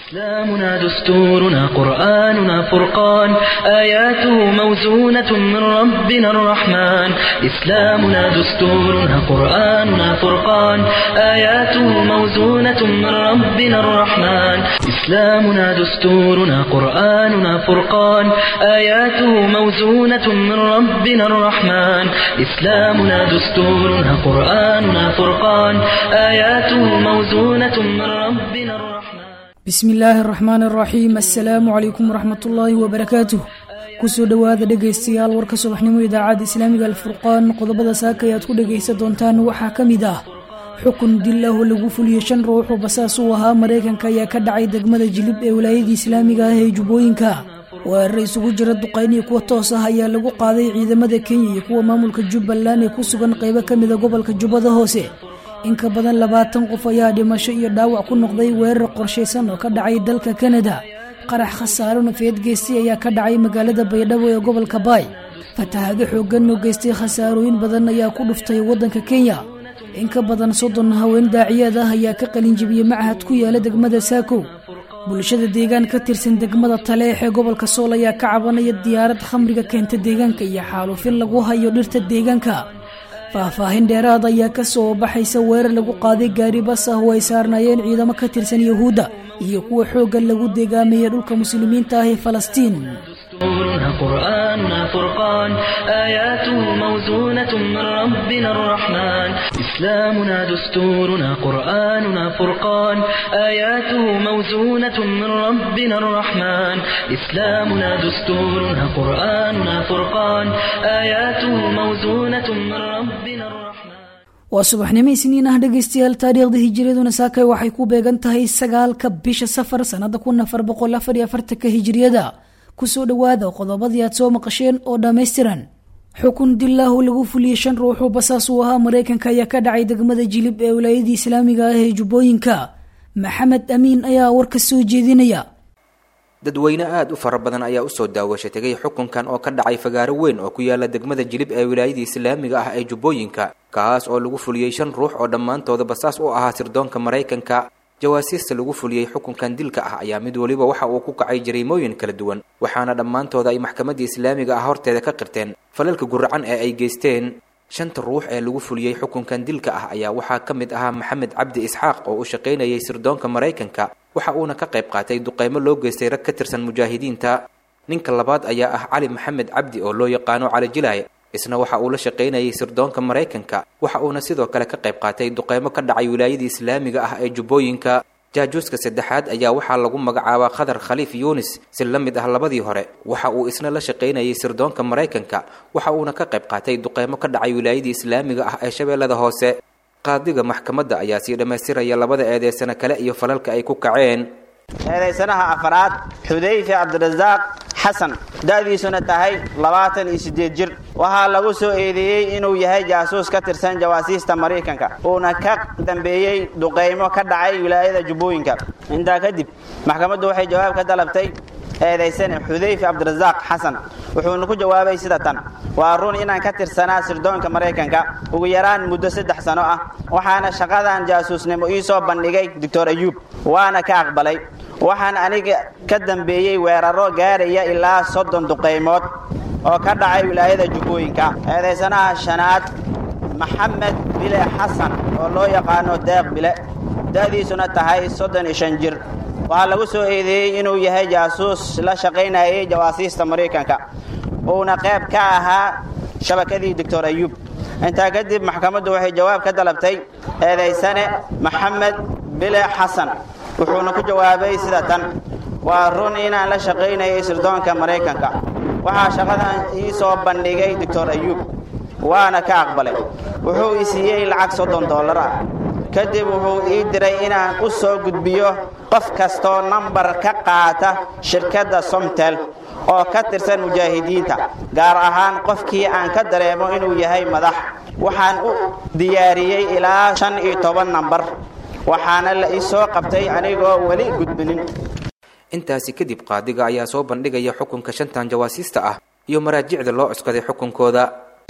إسلامنا دستورنا قرآننا فرقان آياته موزونة من ربنا الرحمن إسلامنا دستورنا قرآننا فرقان آياته موزونة من ربنا الرحمن إسلامنا دستورنا قرآننا فرقان آياته موزونة من ربنا الرحمن إسلامنا دستورنا قرآننا فرقان آياته موزونة من ربنا الرحمن bismi illaahi araxmaan araxiim assalaamu calaykum waraxmatullaahi wabarakaatuh kusoo dhowaada dhegaystayaal warka subaxnimo idaacadda islaamiga alfurqaan qodobada saaka ayaad ku dhegaysan doontaan waxaa ka mid ah xukun dil ah oo lagu fuliyey shan ruux oo basaas u ahaa maraykanka ayaa ka dhacay degmada jilib ee wilaayadii islaamiga ah ee jubbooyinka weerar isugu jira duqayn iyo kuwa toos ah ayaa lagu qaaday ciidamada kenya iyo kuwa maamulka jubbaland ee ku sugan qaybo ka mida gobolka jubbada hoose in ka badan labaatan qof ayaa dhimasho iyo dhaawac ku noqday weerar qorshaysan oo ka dhacay dalka kanada qarax khasaaro nafeed geystay ayaa ka dhacay magaalada baydhabo ee gobolka baay fatahaado xooggan oo geystay khasaarooyin badan ayaa ku dhuftay waddanka kenya in ka badan soddon haween daaciyaad ah ayaa ka qalinjibiyey machad ku yaala degmada saakow bulshada deegaan ka tirsan degmada taleex ee gobolka sool ayaa ka cabanaya diyaarad khamriga keenta deegaanka iyo xaalufin lagu hayo dhirta deegaanka faahfaahin dheeraad ayaa ka soo baxaysa weerar lagu qaaday gaari bas ah oo ay saarnaayeen ciidamo ka tirsan yuhuudda iyo kuwa xoogga lagu deegaameeyey dhulka muslimiinta ah ee falastiin دستورنا قرآننا فرقان آياته موزونة من ربنا الرحمن إسلامنا دستورنا قرآننا فرقان آياته موزونة من ربنا الرحمن إسلامنا دستورنا قرآننا فرقان آياته موزونة من ربنا الرحمن waa subaxnimo isniin ah dhegaystayaal taariikhda hijiriyaduna saakay waxay ku beegan tahay sagaalka bisha safar sanada kun afar boqol afar iyo afartanka hijiriyada kusoo dhowaada qodobadii aad soo maqasheen oo dhammaystiran xukun dilaahu lagu fuliyey shan ruuxuu basaas uu ahaa maraykanka ayaa ka dhacay degmada jilib ee wilaayadii islaamiga ah ee jubbooyinka maxamed amiin ayaa warka soo jeedinaya dadweyne aada u fara badan ayaa usoo daawasha tegay xukunkan oo ka dhacay fagaaro weyn oo ku yaala degmada jilib ee wilaayadii islaamiga ah ee jubbooyinka kaas oo lagu fuliyey shan ruux oo dhammaantooda basaas u ahaa sirdoonka maraykanka jawaasiista lagu fuliyey xukunkan dilka ah ayaa mid weliba waxa uu ku kacay jariimooyin kala duwan waxaana dhammaantooda ay maxkamadda islaamiga ah horteeda ka qirteen falalka guracan ee ay geysteen shanta ruux ee lagu fuliyey xukunkan dilka ah ayaa waxaa ka mid ahaa maxamed cabdi isxaaq oo u shaqaynayay sirdoonka maraykanka waxa uuna ka qayb qaatay duqeymo loo geystay rag ka tirsan mujaahidiinta ninka labaad ayaa ah cali maxamed cabdi oo loo yaqaano cali jilaay isna waxa uu la shaqaynayay sirdoonka maraykanka waxa uuna sidoo kale ka qayb qaatay duqeymo ka dhacay wilaayadii islaamiga ah ee jubbooyinka jaajuuska saddexaad ayaa waxaa lagu magacaabaa khadar khaliif yuunis si la mid ah labadii hore waxa uu isna la shaqaynayay sirdoonka maraykanka waxa uuna ka qayb qaatay duqeymo ka dhacay wilaayadii islaamiga ah ee shabeellada hoose qaadiga maxkamadda ayaa sii dhammaystiraya labada eedeysano kale iyo falalka ay ku kaceen eedaysanaha afraad xudayfe cabdirasaaq xasan da'diisuna tahay labaatan iyo siddeed jir waxaa lagu soo eedeeyey inuu yahay jaasuus ka tirsan jawaasiista maraykanka uuna ka dambeeyey duqaymo ka dhacay wilaayada jubbooyinka intaa kadib maxkamaddu waxay jawaab ka dalabtay eedaysane xudayfe cabdirasaaq xasan wuxuuna ku jawaabay sida tan waa run inaan ka tirsanaa sirdoonka maraykanka ugu yaraan muddo saddex sano ah waxaana shaqadan jaasuusnimo ii soo bandhigay doctor ayuub waana ka aqbalay waxaan aniga ka dambeeyey weeraro gaaraya ilaa soddon duqaymood oo ka dhacay wilaayada jubbooyinka eedaysanaha shanaad maxamed bile xasan oo loo yaqaano deeq bile da'diisuna tahay soddon iyo shan jir waxaa lagu soo eedeeyey inuu yahay jaasuus la shaqaynayay jawaasiista maraykanka uuna qayb ka ahaa shabakadii doctor ayuub intaa kadib maxkamaddu waxay jawaab ka dalabtay eedaysane maxamed bile xasan wuxuuna ku jawaabay sida tan waa run inaan la shaqaynayay sirdoonka maraykanka waxaa shaqadan ii soo bandhigay doctor ayuub waana ka aqbalay wuxuu i siiyey lacag soddon dollar ah kadib wuxuu ii diray inaan u soo gudbiyo qof kastoo nambar ka qaata shirkadda somtel oo ka tirsan mujaahidiinta gaar ahaan qofkii aan ka dareemo inuu yahay madax waxaan u diyaariyey ilaa shan iyo toban nambar waxaana la ii soo qabtay anigoo weli gudbinin intaasi kadib qaadiga ayaa soo bandhigaya xukunka shantan jawaasiista ah iyo maraajicda loo cuskaday xukunkooda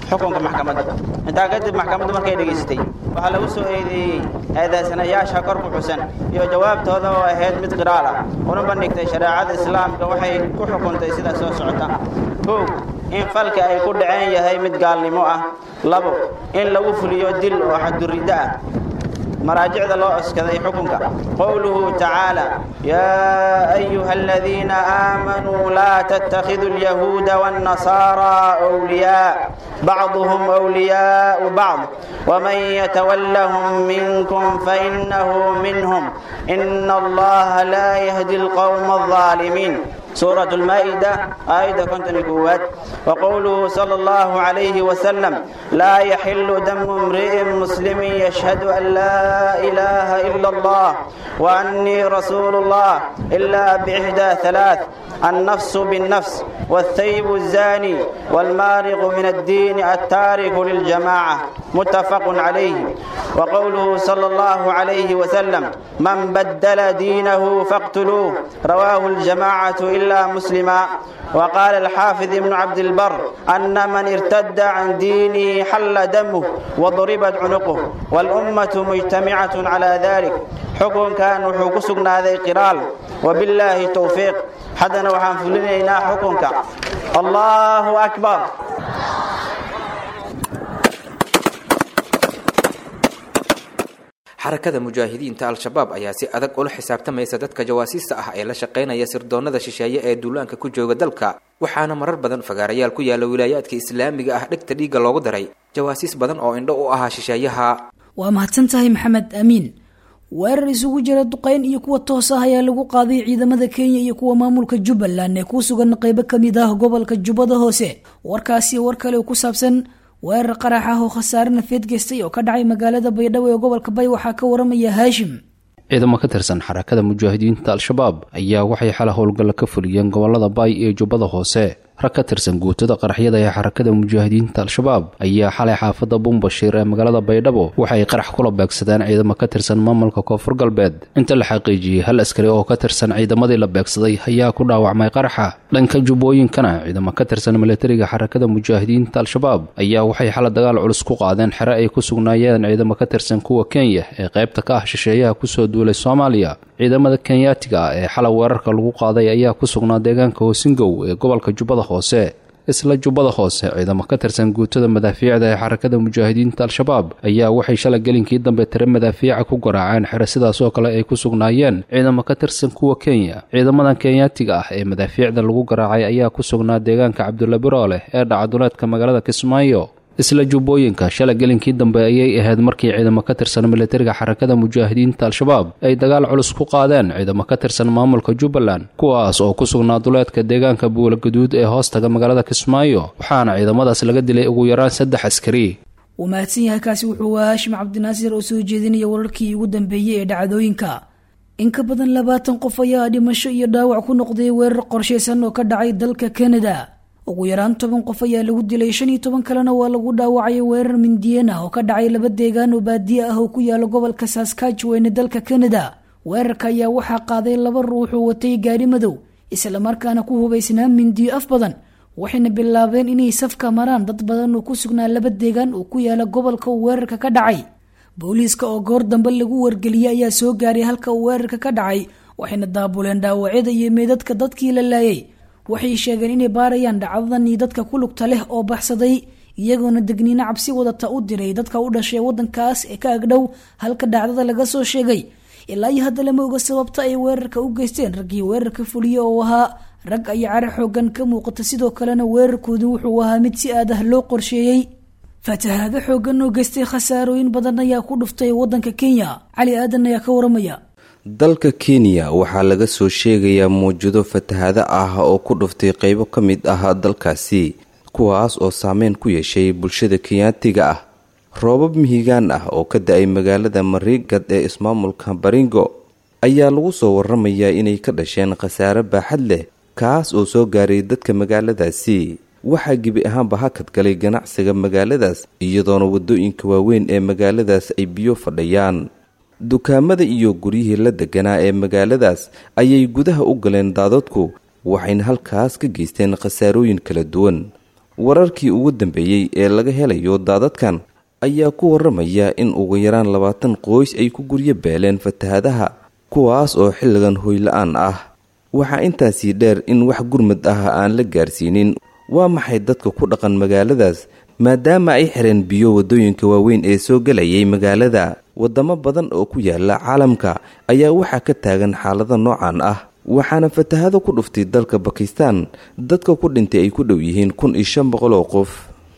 xukunka maxkamadda intaa kadib maxkamaddu markay dhegaystay waxaa lagu soo eedeeyey eedaysanayaasha kor ku xusan iyo jawaabtooda oo ahayd mid qiraal ah una bandhigtay shareecada islaamka waxay ku xukuntay sida soo socota kow in falka ay ku dhaceen yahay mid gaalnimo ah labo in lagu fuliyo dil oo xaduriddo ah maraajicda loo oskaday xukunka qowluhu tacaala yaa ayuha aladiina aamanuu laa tattakhiduu alyahuuda waannasaaraa wliyaa bacduhum wliyaau bacd waman yatawallahum minkum fainahu minhum ina allaha laa yahdi alqowma alظaalimiin سورة المائدة آية كنت نقوات وقوله صلى الله عليه وسلم لا يحل دم امرئ مسلم يشهد أن لا إله إلا الله وأني رسول الله إلا بإحدى ثلاث النفس بالنفس والثيب الزاني والمارق من الدين التارك للجماعة متفق عليه وقوله صلى الله عليه وسلم من بدل دينه فاقتلوه رواه الجماعة إلا مسلما وقال الحافظ ابن عبد البر أن من ارتد عن دينه حل دمه وضربت عنقه والأمة مجتمعة على ذلك حكم كان حكسنا ذي قرال وبالله توفيق حدنا وحن فلنا حكمك الله أكبر xarakada mujaahidiinta al-shabaab ayaa si adag ula xisaabtamaysa dadka jawaasiista ah ee la shaqaynaya sirdoonnada shisheeye ee duulaanka ku jooga dalka waxaana marar badan fagaarayaal ku yaala wilaayaadka islaamiga ah dhegta dhiigga loogu daray jawaasiis badan oo indho u ahaa shisheeyaha waa mahadsan tahay maxamed amiin weerar isugu jira duqayn iyo kuwa toos ah ayaa lagu qaaday ciidamada kenya iyo kuwa maamulka jubbaland ee ku sugan qaybo ka mid ah gobolka jubbada hoose warkaasi war kale oo ku saabsan weerar qarax ah oo khasaare nafeed geystay oo ka dhacay magaalada baydhabo ee gobolka bay waxaa ka waramaya haashim ciidamo ka tirsan xarakada mujaahidiinta al-shabaab ayaa waxay xala howlgalla ka fuliyeen gobolada baay iyo jubbada hoose rag ka tirsan guutada qaraxyada ee xarakada mujaahidiinta al-shabaab ayaa xalay xaafadda bumbashiir ee magaalada baydhabo waxay qarax kula beegsadeen ciidamo ka tirsan maamulka koonfur galbeed inta la xaqiijiyey hal askari oo ka tirsan ciidamadii la beegsaday ayaa ku dhaawacmay qaraxa dhanka jubbooyinkana ciidamo ka tirsan milatariga xarakada mujaahidiinta al-shabaab ayaa waxay xala dagaal culus ku qaadeen xere ay ku sugnaayeen ciidamo ka tirsan kuwa kenya ee qaybta ka ah shisheeyaha kusoo duulay soomaaliya ciidamada kenyaatiga ah ee xalay weerarka lagu qaaday ayaa ku sugnaa deegaanka hoosingow ee gobolka jubbada hoose isla jubbada hoose ciidamo ka tirsan guutada madaafiicda ee xarakada mujaahidiinta al-shabaab ayaa waxay shalay gelinkii dambe tire madaafiica ku garaaceen xere sidaas oo kale ay ku sugnaayeen ciidamo ka tirsan kuwa kenya ciidamadan kenyaatiga ah ee madaafiicda lagu garaacay ayaa ku sugnaa deegaanka cabdulla birooleh ee dhacaduleedka magaalada kismaayo isla jubbooyinka shalay gelinkii dambe ayay ahayd markii ciidamo ka tirsan milatariga xarakada mujaahidiinta al-shabaab ay dagaal culus ku qaadeen ciidamo ka tirsan maamulka jubbaland kuwaas oo ku sugnaa duleedka deegaanka buula gaduud ee hoostaga magaalada kismaayo waxaana ciidamadaas laga dilay ugu yaraan saddex askari wuu mahadsan yahay kaasi wuxuu waa haashim cabdinaasir oo soo jeedinaya wararkii ugu dambeeyey ee dhacdooyinka in ka badan labaatan qof ayaa dhimasho iyo dhaawac ku noqday weerar qorshaysan oo ka dhacay dalka kanada ugu yaraan toban qof ayaa lagu dilay shan iyo toban kalena waa lagu dhaawacay weerar mindiyeen ah oo ka dhacay laba deegaan oo baadiye ah oo ku yaala gobolka saskatchewan ee dalka kanada weerarka ayaa waxaa qaaday laba ruux oo watay gaari madow islamarkaana ku hubaysnaa mindiyo af badan waxayna bilaabeen inay safka maraan dad badan oo ku sugnaa laba deegaan oo ku yaala gobolka uu weerarka ka dhacay booliiska oo goor dambe lagu wargeliyey ayaa soo gaaray halka uu weerarka ka dhacay waxayna daabuleen dhaawacyada iyo meydadka dadkii la laayay waxay sheegeen inay baarayaan dhacdadan iyo dadka ku lugta leh oo baxsaday iyagoona degniino cabsi wadata u diray dadka u dhashay wadankaas ee ka agdhow halka dhacdada laga soo sheegay ilaa iyo hadda lama oga sababta ay weerarka u geysteen raggii weerarka fuliye oo ahaa rag ay cara xoogan ka muuqata sidoo kalena weerarkoodu wuxuu ahaa mid si aad ah loo qorsheeyey fatahaado xoogan oo geystay khasaarooyin badan ayaa ku dhuftay wadanka kenya cali aadan ayaa ka waramaya dalka kenya waxaa laga soo sheegayaa mawjado fatahaado ah oo ku dhuftay qeybo ka mid ah dalkaasi kuwaas oo saameyn ku yeeshay bulshada kenyaatiga ah roobab mihigaan ah oo ka da-ay magaalada mariigad ee ismaamulka baringo ayaa lagu soo waramayaa inay ka dhasheen khasaare baaxad leh kaas oo soo gaaray dadka magaaladaasi waxaa gebi ahaanba hakad galay ganacsiga magaaladaas iyadoona wadooyinka waaweyn ee magaaladaas ay biyo fadhiyaan dukaamada iyo guryihii la deganaa ee magaaladaas ayay gudaha u galeen daadadku waxayna halkaas ka geysteen khasaarooyin kala duwan wararkii ugu dambeeyey ee laga helayo daadadkan ayaa ku waramaya in ugu yaraan labaatan qoys ay ku guryo beeleen fatahadaha kuwaas oo xilligan hoyla-aan ah waxaa intaasii dheer in wax gurmad ah aan la gaarsiinin waa maxay dadka ku dhaqan magaaladaas maadaama ay xireen biyo waddooyinka waaweyn ee soo gelayay magaalada waddamo badan oo ku yaala caalamka ayaa waxaa ka taagan xaalada noocan ah waxaana fatahado ku dhuftay dalka bakistan dadka ku dhintay ay ku dhow yihiin kun iyo shan boqol oo qof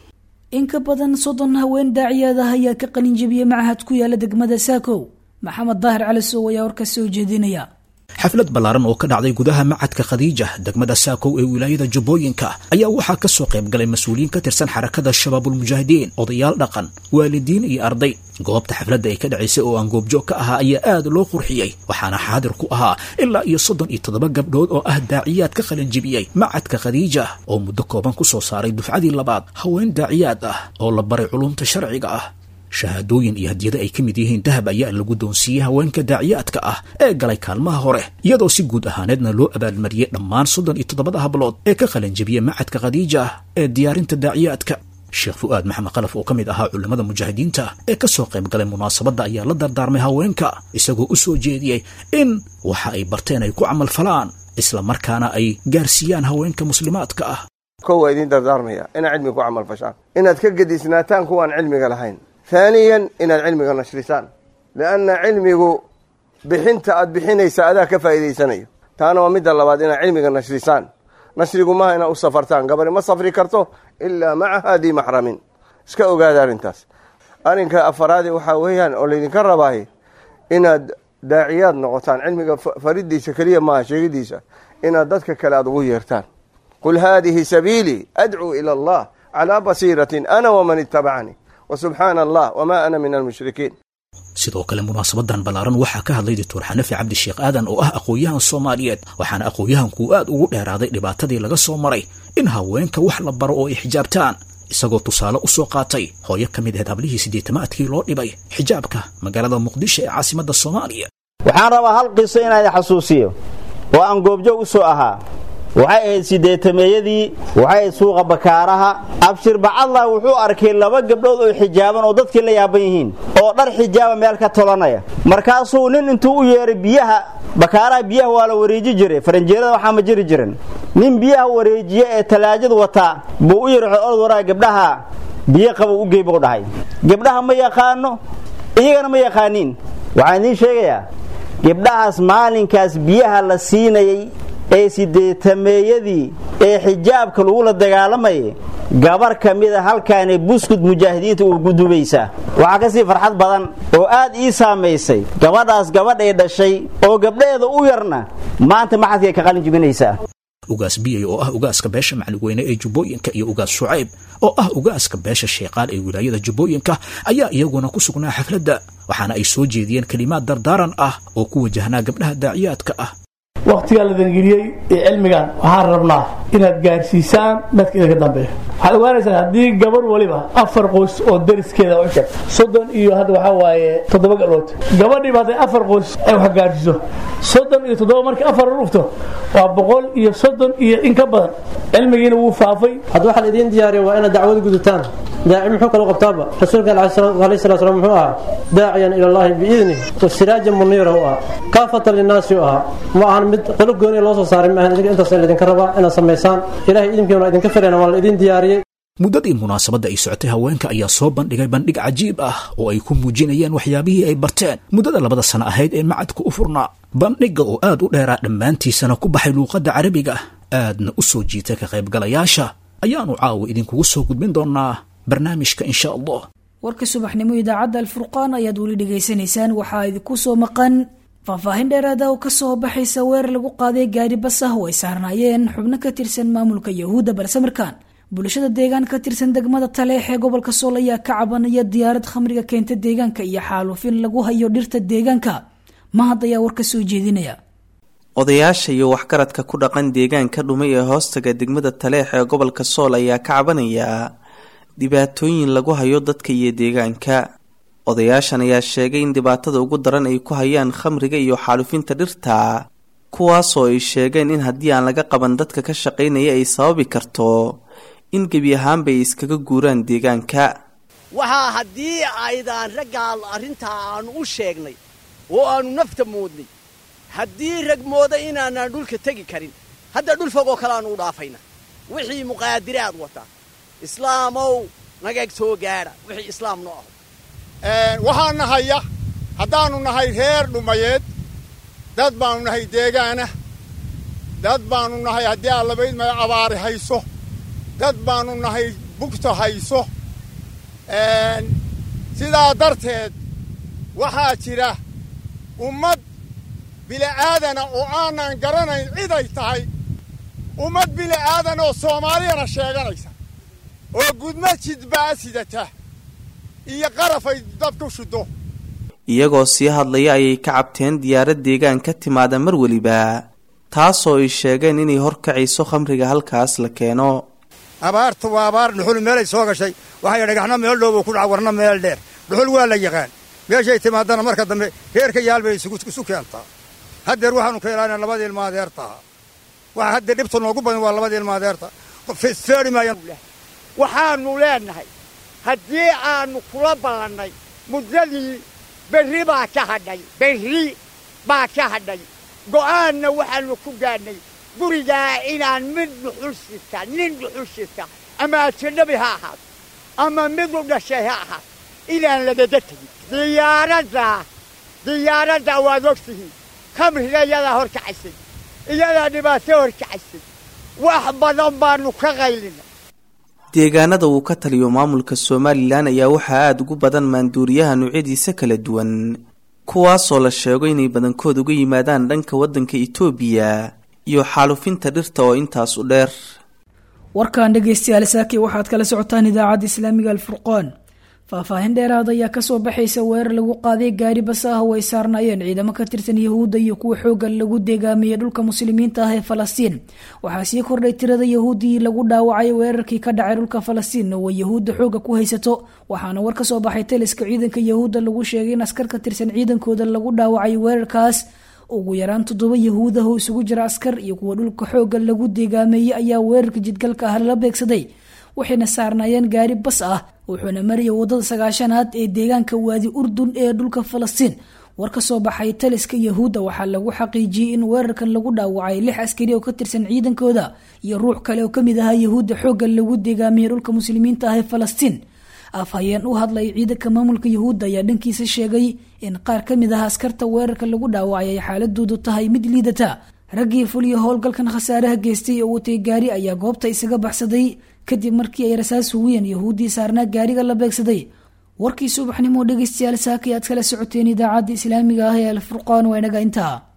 in ka badan soddon haween daaciyaad ah ayaa ka qalin jebiyey machad ku yaala degmada saakow maxamed daahir cali sow ayaa warka soo jeedinaya xaflad ballaaran oo ka dhacday gudaha macadka khadiija degmada saakow ee wilaayada jubbooyinka ayaa waxaa ka soo qayb galay mas-uuliyiin ka tirsan xarakada shabaabulmujaahidiin odayaal dhaqan waalidiin iyo arday goobta xafladda ay ka dhacaysay oo aan goobjoog ka ahaa ayaa aad loo qurxiyey waxaana xaadir ku ahaa ilaa iyo soddon iyo toddoba gabdhood oo ah daaciyaad ka qalinjibiyey macadka khadiija oo muddo kooban ku soo saaray dufcadii labaad haween daaciyaad ah oo la baray culumta sharciga ah shahaadooyin iyo hadiyado ay ka mid yihiin dahab ayaa lagu doonsiiyey haweenka daaciyaadka ah ee galay kaalmaha hore iyadoo si guud ahaaneedna loo abaalmariyey dhammaan soddon iyo toddobada hablood ee ka qalanjabiyey macadka khadiija ee diyaarinta daaciyaadka sheekh fu'aad maxamed qalaf oo ka mid ahaa culimmada mujaahidiinta ee ka soo qayb galay munaasabadda ayaa la dardaarmay haweenka isagoo u soo jeediyey in waxa ay barteen ay ku camal falaan isla markaana ay gaarsiiyaan haweenka muslimaadka ah kow waa idiin dardaarmaya inaad cilmiga ku camal fashaan inaad ka gedisnaataan kuwaan cilmiga lahayn haaniyan inaad cilmiga nashrisaan lianna cilmigu bixinta aad bixinaysa adaa ka faa'iidaysanayo taana waa midda labaad inaad cilmiga nashrisaan nashrigu maaha inaad u safartaan gabari ma safri karto ilaa maca haadii maxramin iska ogaada arrintaas arrinka afaraadi waxaa weeyaan oo laydinka rabaaye inaad daaciyaad noqotaan cilmiga faridiisa keliya maaha sheegidiisa inaad dadka kale aad ugu yeertaan qul haadihi sabiilii adcuu ila allah calaa basiiratin ana waman itabacanii wsubxaana allah wma ana min almushrikiin sidoo kale munaasabadan ballaaran waxaa ka hadlay doctor xanafi cabdisheekh aadan oo ah aqoon-yahan soomaaliyeed waxaana aqoon-yahankuu aad ugu dheeraaday dhibaatadii laga soo maray in haweenka wax la baro oo ay xijaabtaan isagoo tusaale u soo qaatay hooyo ka mid ahayd hablihii siddeetamaadkii loo dhibay xijaabka magaalada muqdisho ee caasimadda soomaaliya waxaan rabaa hal qiso inaan xasuusiyo oo aan goobjoog u soo ahaa waxay ahayd sideetameeyadii waxay ahayd suuqa bakaaraha abshir bacadlah wuxuu arkay laba gabdhood oo xijaaban oo dadkii la yaaban yihiin oo dhar xijaaba meel ka tolanaya markaasuu nin intuu u yeeray biyaha bakaaraha biyaha waa la wareeji jiray faranjeerada waxaa ma jiri jirin nin biyaha wareejiya ee talaajad wataa buu u yiri orod waraa gabdhaha biyo qaba u gey buu dhahay gabdhaha ma yaqaano iyagana ma yaqaaniin waxaan idiin sheegayaa gabdhahaas maalinkaas biyaha la siinayay ee sideetameeyadii ee xijaabka lagula dagaalamayay gabar ka mida halkaanay buskud mujaahidiinta uu gudubaysaa waxaa ka sii farxad badan oo aad ii saamaysay gabadhaas gabadhay dhashay oo gabdhaheeda u yarna maanta maxadkay ka qalin jibinaysaa ugaas biyay oo ah ugaaska beesha macligweyne ee jubbooyinka iyo ugaas shucayb oo ah ugaaska beesha sheeqaal ee wilaayada jubbooyinka ayaa iyaguna ku sugnaa xafladda waxaana ay soo jeediyeen kelimaad dardaaran ah oo ku wajahnaa gabdhaha daaciyaadka ah wakhtigaa la dangeliyey ee cilmigan waxaan rabnaa inaad gaarsiisaan dadka idinka dambeeya waxaad ogaanaysaan haddii gabar waliba afar qoys oo dariskeeda u sheeg soddon iyo hadda waxaa waaye toddoba gabdhood gabadhiiba hadday afar qoys ay wax gaarsiiso soddon iyo toddoba markii afar u dhufto waa boqol iyo soddon iyo in ka badan cilmigiina wuu faafay hadda waxaa la idiin diyaariya waa inaad dacwada gudataan daaci muxuu kaloo qabtaaba rasuulka alayhi salaa slam muxuu ahaa daaciyan ila allahi biidnih wasiraajan muniira u ahaa kaafatan linnaasi u ahaa ma ahan mid qolo gooniya loo soo saaray maahan idinka intaas laydinka rabaa inaad samaysaan ilahay idinkiina idinka filayna waa la idin diyaariyey muddadii munaasabadda ay socotay haweenka ayaa soo bandhigay bandhig cajiib ah oo ay ku muujinayeen waxyaabihii ay barteen muddada labada sano ahayd ee macadka u furnaa bandhigga oo aad u dheeraa dhammaantiisana ku baxay luuqadda carabiga aadna u soo jiitay ka qaybgalayaasha ayaannu caawa idinkugu soo gudbin doonnaa barnaamijka insha allah warka subaxnimo idaacadda alfurqaan ayaad weli dhegaysanaysaan waxaa idinku soo maqan faahfaahin dheeraada oo kasoo baxaysa weerar lagu qaaday gaari bas ah oo ay saarnaayeen xubno ka tirsan maamulka yahuudda balse markaan bulshada deegaan ka tirsan degmada taleex ee gobolka sool ayaa ka cabanaya diyaarad khamriga keenta deegaanka iyo xaalufin lagu hayo dhirta deegaanka mahad ayaa war ka soo jeedinaya odayaasha iyo waxgaradka ku dhaqan deegaanka dhumay ee hoostaga degmada taleex ee gobolka sool ayaa ka cabanaya dhibaatooyin lagu hayo dadka iyo deegaanka odayaashan ayaa sheegay in dhibaatada ugu daran ay ku hayaan khamriga iyo xaalufinta dhirta kuwaasoo ay sheegeen in haddii aan laga qaban dadka ka shaqaynaya ay sababi karto in gebi ahaanba ay iskaga guuraan deegaanka waxaa haddii aydaan raggaa arrintaa aanu u sheegnay oo aanu nafta moodnay haddii rag mooda inaanaan dhulka tegi karin hadda dhul fogoo kale aanu u dhaafayna wixii muqaadiraad wata islaamow nagag soo gaadha wixii islaam noo aho waxaa nahaya haddaannu nahay reer dhumayeed dad baannu nahay deegaana dad baannu nahay haddii allabayd maya abaari hayso dad baannu nahay bugta hayso sidaa darteed waxaa jira ummad bili'aadana oo aanan garanayn ciday tahay ummad bili'aadan oo soomaaliyana sheeganaysa oo gudmo jidbaa sidata iyo qarafay dadku shiddo iyagoo sii hadlaya ayay ka cabteen diyaarad deegaan ka timaada mar weliba taasoo ay sheegeen inay horkacayso khamriga halkaas la keeno abaarta waa abaar dhuxul meelay soo gashay waxay dhagaxna meel dhowbuu ku dhaca warna meel dheer dhuxul waa la yaqaan meeshay timaadana marka dambe reerka yaal bay isu keentaa haddeer waxaanu ka ilaana labadii ilmaadeertaha waxa haddeer dhibta noogu badan waa labadii ilmaadeerta feeri maayaan waxaannu leennahay haddii aannu kula ballannay muddadii berri baa ka hadhay berri baa ka hadhay go'aanna waxaannu ku gaadhnay gurigaa inaan mid dhuxul sita nin dhuxul sita ama ajanabi ha ahaato ama mid u dhashay ha ahaato inaan lagaga tegin diyaaradda diyaaradda waad ogtihiin kamriga iyadaa hor kacaysay iyadaa dhibaato hor kacaysay wax badan baannu ka qaylina deegaanada uu ka taliyo maamulka somalilan ayaa waxaa aada ugu badan maanduuriyaha noocyadiisa kala duwan kuwaasoo la sheego inay badankood uga yimaadaan dhanka waddanka itoobiya iyo xaalufinta dhirta oo intaas u dheer warkan dhegeystayaal saaki waxaad kala socotaan idaacadda islaamiga alfurqaan faahfaahin dheeraad ayaa kasoo baxaysa weerar lagu qaaday gaari bas ah oo ay saarnaayeen ciidamo ka tirsan yahuudda iyo kuwa xooga lagu deegaamiyey dhulka muslimiinta ah ee falastiin waxaa sii kordhay tirada yahuuddii lagu dhaawacay weerarkii ka dhacay dhulka falastiin oo ay yahuudda xooga ku haysato waxaana war kasoo baxay taliska ciidanka yahuudda lagu sheegay in askar ka tirsan ciidankooda lagu dhaawacay weerarkaas ugu yaraan toddoba yahuud ah oo isugu jira askar iyo kuwa dhulka xooga lagu deegaameeyey ayaa weerarka jidgalka ah lala beegsaday waxayna saarnaayeen gaari bas ah wuxuuna marayay wadada sagaashanaad ee deegaanka waadi urdun ee dhulka falastiin war ka soo baxay taliska yahuudda waxaa lagu xaqiijiyey in weerarkan lagu dhaawacay lix askari oo ka tirsan ciidankooda iyo ruux kale oo kamid ahaa yahuudda xoogga lagu deegaamiyey dhulka muslimiinta ah ee falastiin afhayeen u hadlay ciidanka maamulka yahuudda ayaa dhankiisa sheegay in qaar ka mid ah askarta weerarka lagu dhaawacay ay xaaladoodu tahay mid liidata raggii fuliya howlgalkan khasaaraha geystay oo watay gaari ayaa goobta isaga baxsaday kadib markii ay rasaas hugiyeen yahuuddii saarnaa gaariga la beegsaday warkii subaxnimo dhegeystayaal saakay aad kala socoteen idaacadda islaamiga ah ee alfurqaan waa inaga intaa